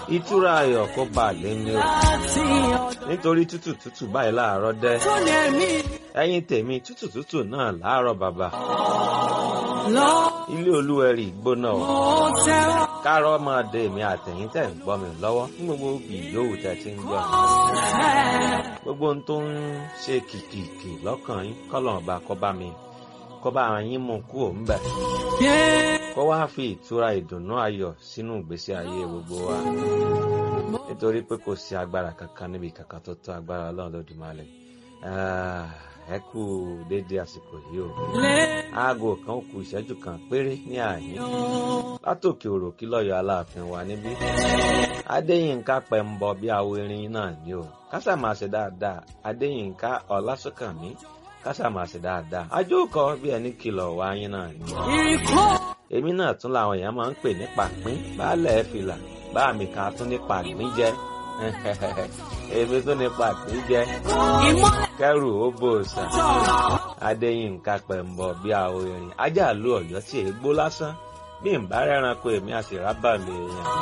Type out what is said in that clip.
ìtura ayọ̀ kó bá a lé ní o nítorí tútù tútù báyìí láàárọ̀ dẹ́ ẹ̀yin tèmi tútù tútù náà láàárọ̀ bàbá ilé olúwẹ̀rí gbóná o kárọ̀ máa de èmi àtẹ̀yìn tẹ̀ ń gbọ́ mi lọ́wọ́ ní gbogbo ìyówù tẹ̀ ti ń gbọ́ mi gbogbo ohun tó ń ṣe kìkìkì lọ́kàn yín kọ́lọ̀ ọba kó bá mi kó bá yín mú kú òun bẹ̀ kó wá fi ìtura ìdùnnú ayọ̀ sínú ìgbésí ayé gbogbo wa nítorí pé kò sí agbára kankan níbi kankan tó tó agbára ọlọ́run lódùmarè ẹ kú déédé àsìkò yìí o aago kan ó kù ìṣẹ́jú kan péré ní àyín látòkè òròkí lọ́yọ̀ aláàfin wa níbí adéyínká pẹ̀mbọ bí awo irin náà ni o kásà máa ṣe dáadáa adéyínká ọlásùnkànmí kásà máa ṣe dáadáa ajóòkọ bí ẹni kìlọ̀ wá yín náà ni. èmi náà tún làwọn èèyàn máa ń pè ní pàpín baálẹ̀ fìlà bá mi kan tún ní pàgbín jẹ èmi tún ní pàpín jẹ kẹrù ó bò sà adéyínká pẹ̀mbọ bí awo irin ajá lu ọ̀yọ́ tí èé gbó lásán bí n bá rẹ́ranko èmi àti rábàlì èèyàn.